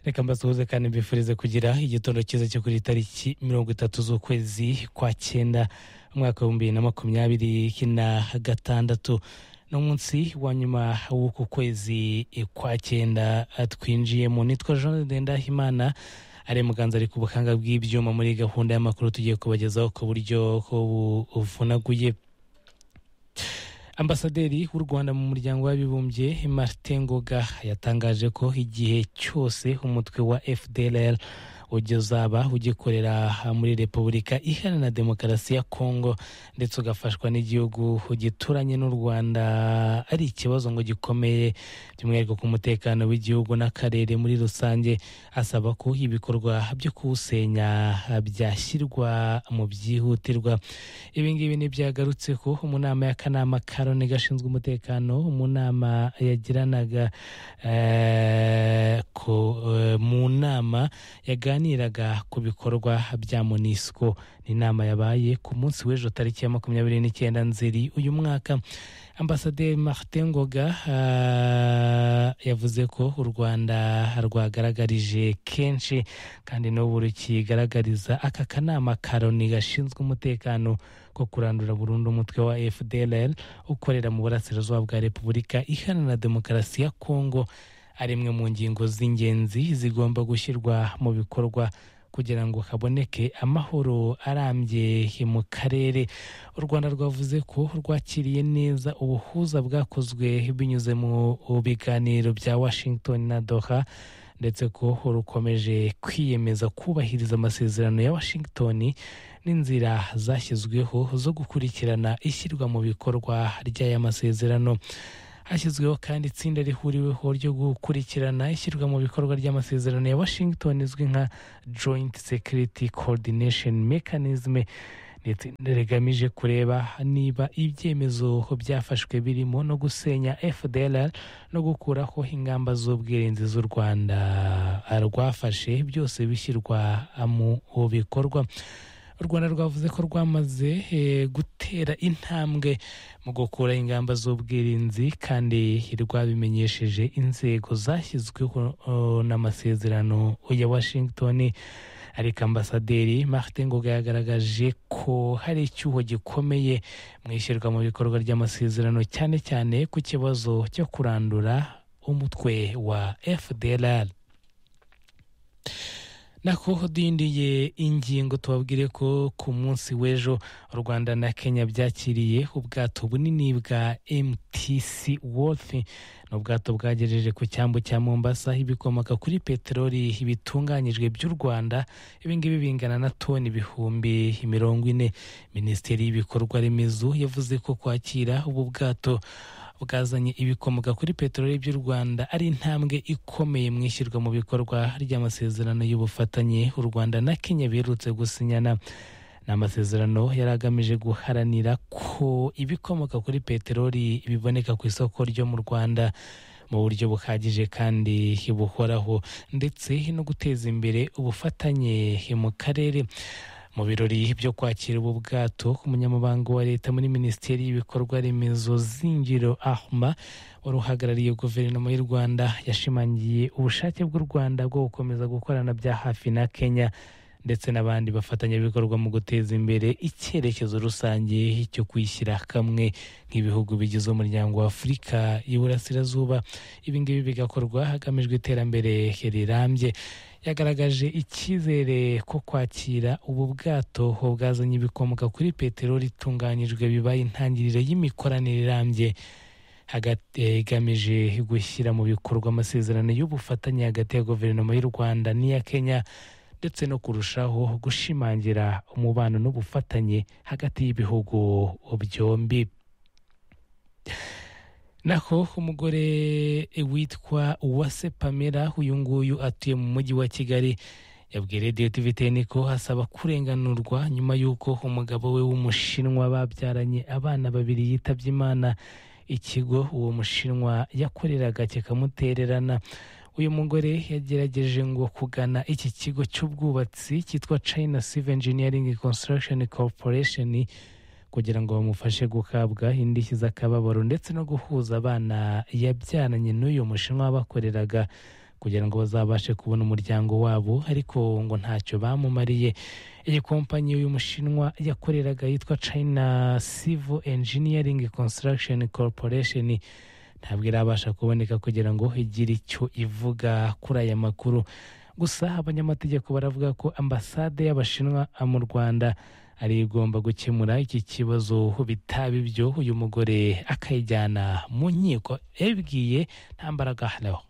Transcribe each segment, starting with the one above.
reka mbasuhuze kandi mbifurize kugira igitondo cyiza cyo kuri tariki mirongo itatu z'ukwezi kwa cyenda umwaka w'ibihumbi bibiri na makumyabiri na gatandatu ni umunsi wa nyuma w'uku kwezi kwa cyenda twinjiyemo nitwa jean ndendahimana ari muganza ari ku buhanga bw'ibyuma muri gahunda y'amakuru tugiye kubagezaho ku buryo buvunaguye ambasaderi w'u rwanda mu muryango w'abibumbye martin ngoga yatangaje ko igihe cyose umutwe wa fdlr uzaba ugikorera muri repubulika iharanira demokarasi ya kongo ndetse ugafashwa n'igihugu gituranye n'u rwanda ari ikibazo ngo gikomeye by'umwihariko ku mutekano w'igihugu n'akarere muri rusange asaba ko ibikorwa byo kuwusenya byashyirwa mu byihutirwa ibi ngibi ntibyagarutseho mu nama y'akanama karoni gashinzwe umutekano mu nama yagiranaga mu nama yaganiraga ku bikorwa bya monisco ni inama yabaye ku munsi w'ejo tariki ya makumyabiri n'icyenda nzeri uyu mwaka ambasaderi martin ngoga yavuze ko u rwanda rwagaragarije kenshi kandi n'ubu rukigaragariza aka kanama karoni gashinzwe umutekano ko kurandura burundu umutwe wa fdlr ukorera mu burasirazuba bwa repubulika iharanira demokarasi ya kongo ari imwe mu ngingo z'ingenzi zigomba gushyirwa mu bikorwa kugira ngo haboneke amahoro arambye mu karere u rwanda rwavuze ko rwakiriye neza ubuhuza bwakozwe binyuze mu biganiro bya washington na doha ndetse ko rukomeje kwiyemeza kubahiriza amasezerano ya washington n'inzira zashyizweho zo gukurikirana ishyirwa mu bikorwa ry'aya masezerano hashyizweho kandi itsinda rihuriweho ryo gukurikirana ishyirwa mu bikorwa ry'amasezerano ya washington izwi nka joint security coordination mechanism ni itsinda rigamije kureba niba ibyemezo byafashwe birimo no gusenya fdlr no gukuraho ingamba z'ubwirinzi z'u rwanda rwafashe byose bishyirwa mu bikorwa u rwanda rwavuze ko rwamaze gutera intambwe mu gukura ingamba z'ubwirinzi kandi rwabimenyesheje inzego zashyizweho n'amasezerano ya washington ariko ambasaderi martin ngoga yagaragaje ko hari icyuho gikomeye mu ishyirwa mu bikorwa ry'amasezerano cyane cyane ku kibazo cyo kurandura umutwe wa fdlr nako duyindiye ingingo tubabwire ko ku munsi w'ejo u rwanda na kenya byakiriye ubwato bunini bwa mtc wolfe ni ubwato bwagejeje ku cyambu cya mombasa ibikomoka kuri peteroli bitunganyijwe by'u rwanda ibingibi bingana na toni ibihumbi mirongo ine minisiteri y'ibikorwa remezo yavuze ko kwakira ubu bwato bwazanye ibikomoka kuri peteroli by'u rwanda ari intambwe ikomeye mu ishyirwa mu bikorwa ry'amasezerano y'ubufatanye u rwanda na kenya biherutse gusinyana ni amasezerano yari agamije guharanira ko ibikomoka kuri peteroli biboneka ku isoko ryo mu rwanda mu buryo buhagije kandi buhoraho ndetse no guteza imbere ubufatanye mu karere mu birori byo kwakira ubu bwato umunyamabanga wa leta muri minisiteri y'ibikorwa remezo zingiro ahma wari uhagarariye guverinoma y'u rwanda yashimangiye ubushake bw'u rwanda bwo gukomeza gukorana bya hafi na kenya ndetse n'abandi bafatanyabikorwa mu guteza imbere icyerekezo rusange cyo kwishyira kamwe nk'ibihugu bigize umuryango wa afurika y'iburasirazuba ibingibi bigakorwa hagamijwe iterambere rirambye yagaragaje icyizere ko kwakira ubu bwato bwazanye ibikomoka kuri peteroli itunganyijwe bibaye intangiriro y'imikoranire irambye igamije gushyira mu bikorwa amasezerano y'ubufatanye hagati ya guverinoma y'u rwanda n'iya kenya ndetse no kurushaho gushimangira umubano n'ubufatanye hagati y'ibihugu byombi naho umugore witwa uwase pamela uyu nguyu atuye mu mujyi wa kigali yabwiye radiyo tiviteni ko asaba kurenganurwa nyuma y'uko umugabo we w'umushinwa babyaranye abana babiri yitabye imana ikigo uwo mushinwa yakoreraga kikamutererana uyu mugore yagerageje ngo kugana iki kigo cy'ubwubatsi cyitwa china civil engineering construction corporation kugira ngo bamufashe guhabwa indishyi z'akababaro ndetse no guhuza abana yabyaranye n'uyu mushinwa bakoreraga kugira ngo bazabashe kubona umuryango wabo ariko ngo ntacyo bamumariye iyi kompanyi y'umushinwa yakoreraga yitwa china civil engineering construction corporation ntabwo irabasha kuboneka kugira ngo igire icyo ivuga kuri aya makuru gusa abanyamategeko baravuga ko ambasade y'abashinwa mu rwanda ari igomba gukemura iki kibazo bitaba ibyo uyu mugore akayijyana mu nkiko yabibwiye nta mbaraga hariho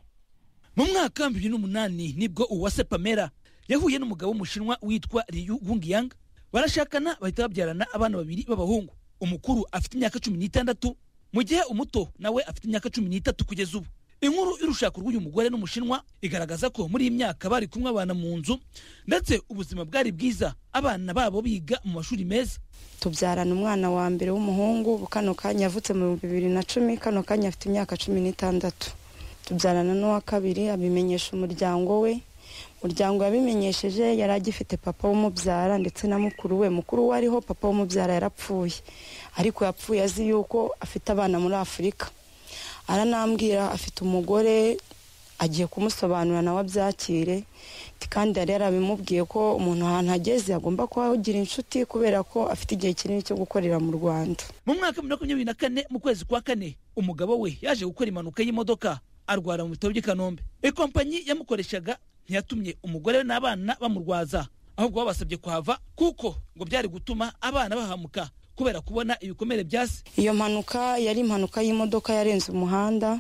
mu mwaka wa bibiri n'umunani nibwo uwase pamela yahuye n'umugabo w'umushinwa witwa riyu wungiyanga barashakana bahita babyarana abana babiri b'abahungu umukuru afite imyaka cumi n'itandatu mu gihe umuto nawe afite imyaka cumi n'itatu kugeza ubu inkuru y'urushako rw'uyu mugore n'umushinwa igaragaza ko muri iyi myaka bari kumwe abana mu nzu ndetse ubuzima bwari bwiza abana babo biga mu mashuri meza tubyarana umwana wa mbere w'umuhungu ubu kano kanya yavutse mu bihumbi bibiri na cumi kano kanya afite imyaka cumi n'itandatu tubyarana n'uwa kabiri abimenyesha umuryango we umuryango yabimenyesheje yari agifite papa w'umubyara ndetse na mukuru we mukuru we ariho papa w'umubyara yarapfuye ariko yapfuye azi yuko afite abana muri afurika aranambwira afite umugore agiye kumusobanurira nawe abyakire kandi yari yarabimubwiye ko umuntu ahantu ageze agomba kuhagira inshuti kubera ko afite igihe kinini cyo gukorera mu rwanda mu mwaka wa makumyabiri na kane mu kwezi kwa kane umugabo we yaje gukora impanuka y'imodoka arwara mu bitaro by'i kanombe ikompanyi yamukoreshaga ntiyatumye umugore we n'abana bamurwaza ahubwo babasabye kuhava kuko ngo byari gutuma abana bahamuka kubera kubona ibikomere byase iyo mpanuka yari impanuka y'imodoka yarenze umuhanda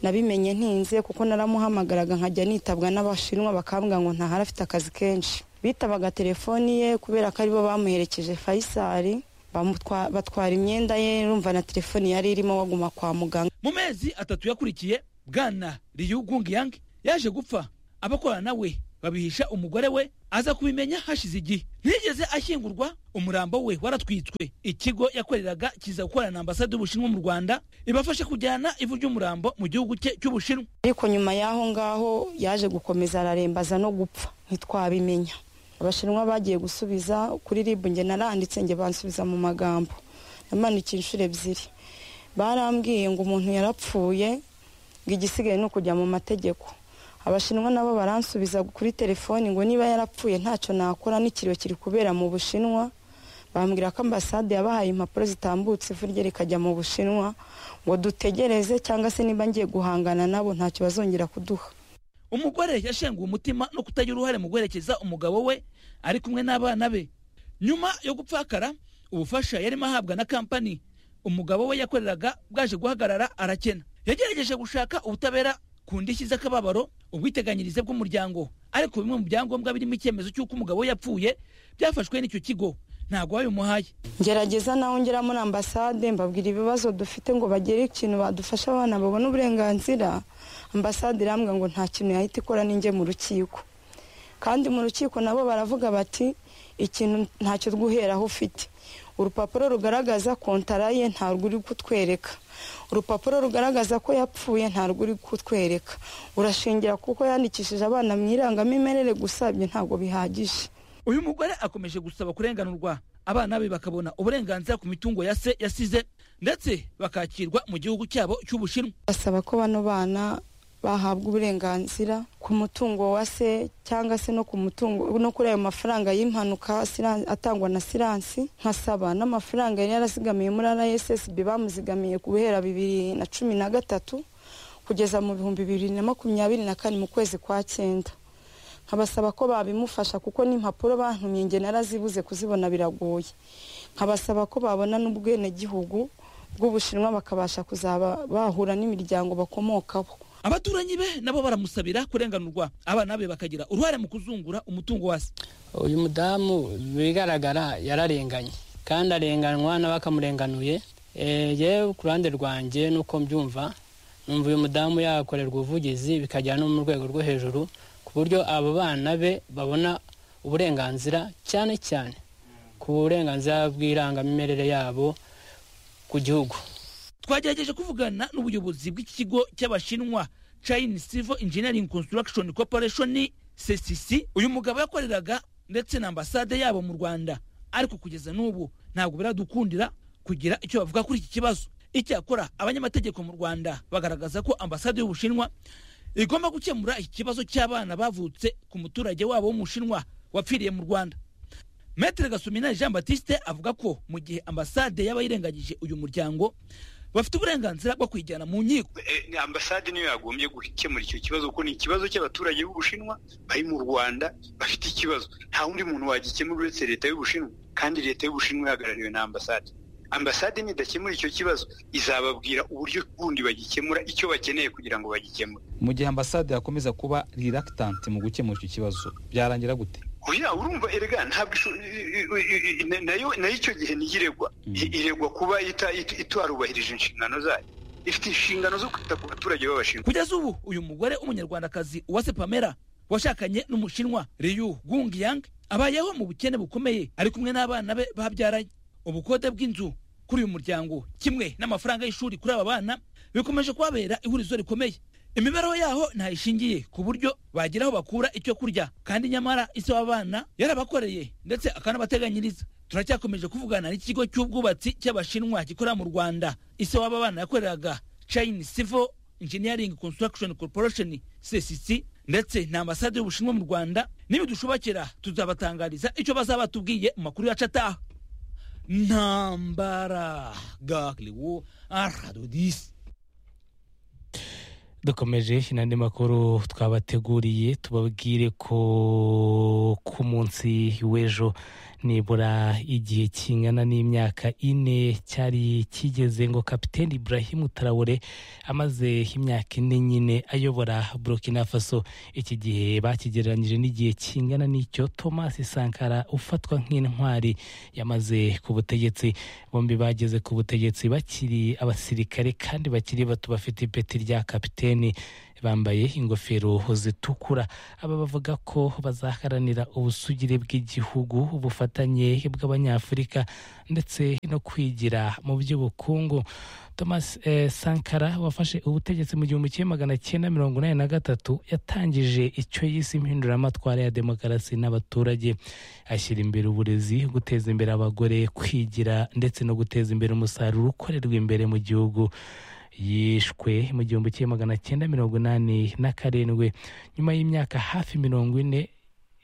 nabimenye ntinze kuko naramuhamagaraga nkajya nitabwa n'abashinwa bakambwira ngo ntahari afite akazi kenshi bitabaga telefoni ye kubera ko aribo bamuherekeje fayisari bamutwa- batwara imyenda ye urumva na telefoni yari irimo baguma kwa muganga mu mezi atatu yakurikiye bwana riyu gungiyange yaje gupfa abakorana nawe babihisha umugore we aza kubimenya hashize igihe ntiyigeze ashyingurwa umurambo we waratwitswe ikigo yakoreraga kiza gukorana na ambasade y'ubushinwa mu rwanda ibafasha kujyana ivu ry'umurambo mu gihugu cye cy'ubushinwa ariko nyuma y'aho ngaho yaje gukomeza ararembaza no gupfa ntitwabimenya abashinwa bagiye gusubiza kuri ribu nge naranditse nge bansubiza mu magambo namanika inshuro ebyiri barambwiye ngo umuntu yarapfuye ngo igisigaye ni ukujya mu mategeko abashinwa nabo baransubiza kuri telefoni ngo niba yarapfuye ntacyo nakora n'ikiriyo kiri kubera mu bushinwa bambwira ko ambasade yabahaye impapuro zitambutse ivu rye rikajya mu bushinwa ngo dutegereze cyangwa se niba ngiye guhangana nabo ntacyo bazongera kuduha umugore yashenguwe umutima no kutagira uruhare mu guherekeza umugabo we ari kumwe n'abana be nyuma yo gupfakara ubufasha yarimo ahabwa na kampani umugabo we yakoreraga bwaje guhagarara arakena yagerageje gushaka ubutabera ku ndishyi z'akababaro ubwiteganyirize bw'umuryango ariko bimwe mu byangombwa birimo icyemezo cy'uko umugabo we yapfuye byafashwe n'icyo kigo ntabwo babimuhaye ngerageza nawe ngera muri ambasade mbabwira ibibazo dufite ngo bagire ikintu badufasha abana babone uburenganzira ambasade irambwira ngo nta kintu yahita ikora ninjye mu rukiko kandi mu rukiko nabo baravuga bati ikintu ntacyo rwuheraho ufite urupapuro rugaragaza kontara ye ntarwo uri kutwereka urupapuro rugaragaza ko yapfuye ntarwo uri kutwereka urashingira kuko yandikishije abana mu irangamimerere gusa ibyo ntabwo bihagije uyu mugore akomeje gusaba kurenganurwa abana be bakabona uburenganzira ku mitungo ya se yasize ndetse bakakirwa mu gihugu cyabo cy'ubushinwa basaba ko bano bana bahabwa uburenganzira ku mutungo wa se cyangwa se no ku mutungo no kuri ayo mafaranga y'impanuka Siran- atangwa na siransi nkasaba n'amafaranga yari yarazigamiye muri rssb bamuzigamiye ku guhera bibiri na cumi na gatatu kugeza mu bihumbi bibiri na makumyabiri na kane mu kwezi kwa cyenda nkabasaba ko babimufasha kuko n'impapuro bantumye nge narazibuze kuzibona biragoye nkabasaba ko babona n'ubwenegihugu bw'ubushinwa bakabasha kuzaba bahura n'imiryango bakomokaho abaturanyi be nabo baramusabira kurenganurwa abana be bakagira uruhare mu kuzungura umutungo wa se uyu mudamu bigaragara yararenganye kandi arenganwa n'abakamurenganuye Eh, yewe ku ruhande rwanjye nuko mbyumva numva uyu mudamu yakorerwa ubuvugizi bikagera no mu rwego rwo hejuru ku buryo abo bana be babona uburenganzira cyane cyane ku burenganzira bw'irangamimerere yabo ku gihugu twagerageje kuvugana n'ubuyobozi bw'iki kigo cy'abashinwa china civil engineering construction corporation csc uyu mugabo yakoreraga ndetse na ambasade yabo mu rwanda ariko kugeza n'ubu ntabwo biradukundira kugira icyo bavuga kuri iki kibazo icyakora abanyamategeko mu rwanda bagaragaza ko ambasade y'ubushinwa igomba gukemura iki kibazo cy'abana bavutse ku muturage wabo w'umushinwa wapfiriye mu rwanda metere gasumina jean batiste avuga ko mu gihe ambasade yaba yirengagije uyu muryango bafite uburenganzira bwo kuyijyana mu nkiko Eh, ambasade niyo yagombye gukemura icyo kibazo kuko ni ikibazo cy'abaturage b'ubushinwa bari mu rwanda bafite ikibazo nta wundi muntu wagikemura uretse leta y'ubushinwa kandi leta y'ubushinwa ihagarariwe na ambasade ambasade nidakemura icyo kibazo izababwira uburyo bundi bagikemura icyo bakeneye kugira ngo bagikemure mu gihe ambasade yakomeza kuba reluctant mu gukemura icyo kibazo byarangira gute oya urumva erega ntabwo isho- i- i- i- i- nayo nayo icyo gihe niyo iregwa I- iregwa kuba ita- it- itarubahirije inshingano zayo ifite inshingano zo kwita ku baturage b'abashinwa kugeza ubu uyu mugore w'umunyarwandakazi uwase pamela washakanye n'umushinwa riyu gungiyang abayeho mu bukene bukomeye ari kumwe n'abana be babyaranye ubukode bw'inzu kuri uyu muryango kimwe n'amafaranga y'ishuri kuri aba bana bikomeje kubabera ihurizo rikomeye imibereho yaho ntayishingiye ku buryo bagira aho bakura icyo kurya kandi nyamara isi w'abana yarabakoreye ndetse akanabateganyiriza turacyakomeje kuvugana n'ikigo cy'ubwubatsi cy'abashinwa gikorera mu rwanda isi w'aba bana yakoreraga chine civil engineering construction corporation ccc ndetse na ambasade y'ubushinwa mu rwanda nibidushobokera tuzabatangariza icyo bazaba batubwiye mu makuru yacu ataha ntambara gakiriwo aradodisi dukomeje n'andi makuru twabateguriye tubabwire ko ku munsi w'ejo nibura igihe kingana n'imyaka ine cyari kigeze ngo kapiteni ibrahim tarawore amaze imyaka ine nyine ayobora burkina faso iki gihe bakigereranyije n'igihe kingana n'icyo thomas sankara ufatwa nk'intwari yamaze ku butegetsi bombi bageze ku butegetsi bakiri abasirikare kandi bakiri bato bafite ipeti rya kapiteni bambaye ingofero zitukura aba bavuga ko bazaharanira ubusugire bw'igihugu ubufatanye bw'abanyafurika ndetse no kwigira mu by'ubukungu thomas eh, sankara wafashe ubutegetsi mu gihumbi kimwe magana cyenda mirongo inani na gatatu yatangije icyo yise impinduramatwara ya demokarasi n'abaturage ashyira imbere uburezi guteza imbere abagore kwigira ndetse no guteza imbere umusaruro ukorerwa imbere mu gihugu yishwe mu gihumbi kimwe magana cyenda mirongo inani na karindwi nyuma y'imyaka hafi mirongo ine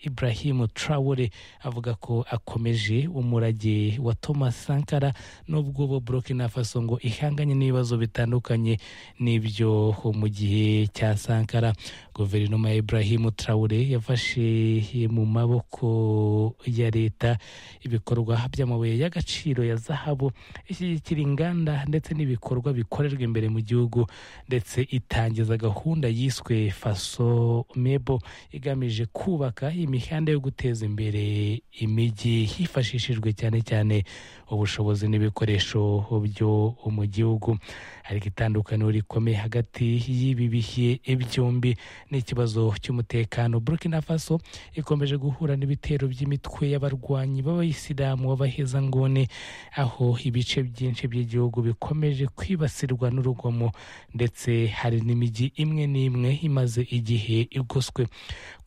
Ibrahim Traore avuga ko akomeje umurage wa Thomas Sankara n'ubwo bo Burkina Faso ngo ihanganye n'ibibazo bitandukanye n'ibyo mu gihe cya Sankara guverinoma ya Ibrahim Traore yafashe mu maboko ya leta ibikorwa by'amabuye y'agaciro ya zahabu ishyigikira inganda ndetse n'ibikorwa bikorerwa imbere mu gihugu ndetse itangiza gahunda yiswe faso mebo igamije kubaka imihanda yo guteza imbere imijyi hifashishijwe cyane cyane ubushobozi n'ibikoresho byo mu gihugu ariko itandukaniro rikomeye hagati y'ibi bihe byombi n'ikibazo cy'umutekano burkina faso ikomeje guhura n'ibitero by'imitwe y'abarwanyi b'abayisilamu b'abahezanguni aho ibice byinshi by'igihugu bikomeje kwibasirwa n'urugomo ndetse hari n'imijyi imwe n'imwe imaze igihe igoswe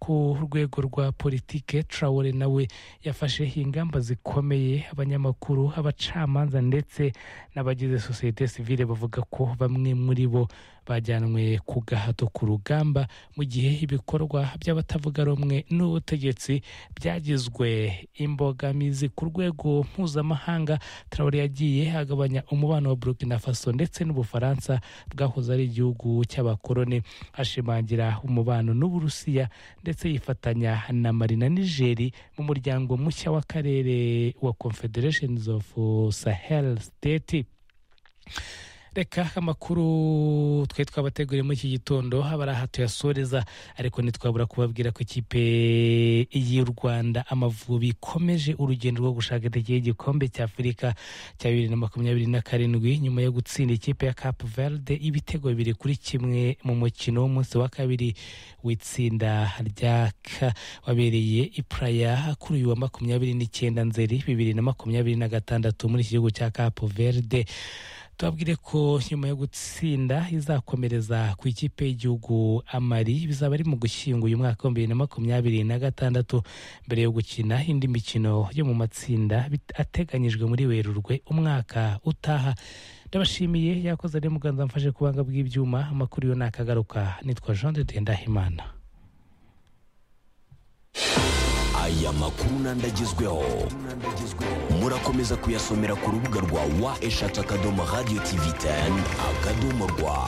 ku rwego rwa politike traore nawe yafashe ingamba zikomeye abanyamakuru abacamanza ndetse n'abagize sosiyete sivile bavuga ko bamwe muri bo bajyanwe ku gahato ku rugamba mu gihe ibikorwa by'abatavuga rumwe n'ubutegetsi byagizwe imbogamizi ku rwego mpuzamahanga Traore yagiye agabanya umubano wa Burkina Faso ndetse n'Ubufaransa bwahoze ari igihugu cy'abakoloni ashimangira umubano n'Uburusiya ndetse yifatanya na Mali na Niger mu muryango mushya w'akarere wa Confederation of Sahel State reka amakuru twari twabateguriye muri iki gitondo haba ari aha tuyasoreza ariko ntitwabura kubabwira ko ikipe y'u rwanda amavubi ikomeje urugendo rwo gushaka itike y'igikombe cy'afurika cya bibiri na makumyabiri na karindwi nyuma yo gutsinda ikipe ya cape verde ibitego bibiri kuri kimwe mu mukino w'umunsi wa kabiri w'itsinda rya ka wabereye i Praia kuri uyu wa makumyabiri n'icyenda nzeri bibiri na makumyabiri na gatandatu muri iki gihugu cya cape verde tubabwire ko nyuma yo gutsinda izakomereza ku ikipe y'igihugu amari bizaba ari mu gushyinga uyu mwaka wa bibiri na makumyabiri na gatandatu mbere yo gukina indi mikino yo mu matsinda bit- ateganyijwe muri werurwe umwaka utaha ndabashimiye yakoze ari muganza mfashe ku buhanga bw'ibyuma amakuru yo nakagaruka nitwa jean de Dieu ndahimana aya makuru n'andi agezweho murakomeza kuyasomera ku rubuga rwa wa eshatu akadomo radiyo tivi teni akadomo rwa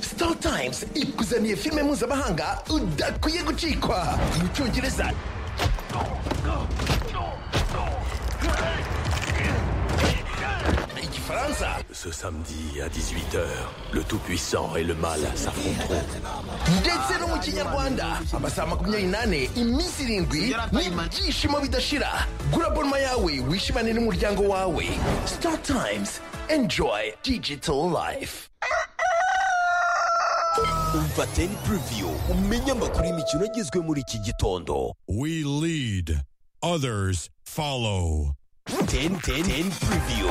Star Times ikuzaniye filime mpuzamahanga udakwiye gucikwa mu cyongereza igifaransa Ce samedi à 18h, le Tout-Puissant et le Mal s'affronteront. ndetse no mu kinyarwanda amasaha makumyabiri n'ane iminsi irindwi n'ibyishimo bidashira gura bonma yawe wishimane n'umuryango wawe Star Times enjoy digital life Umva Ten Preview, umenye amakuru y'imikino agezwe muri iki gitondo. We lead, others follow. Ten Ten Ten Preview.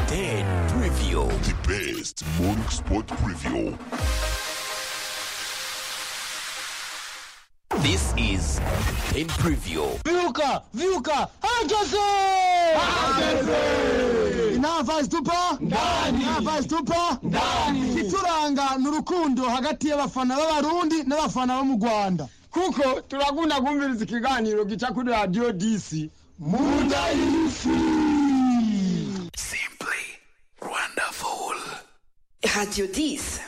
Ten Preview. The best morning sport preview. This is Ten Preview. Viuca, Viuca, hangese! inava zitupa ndani inava zitupa ndani ikituranga ni urukundo hagati y'abafana b'abarundi n'abafana bo mu rwanda kuko turakunda kumviriza ikiganiro gica kuri radiyo disi mudayisi simply wonderful Radio 10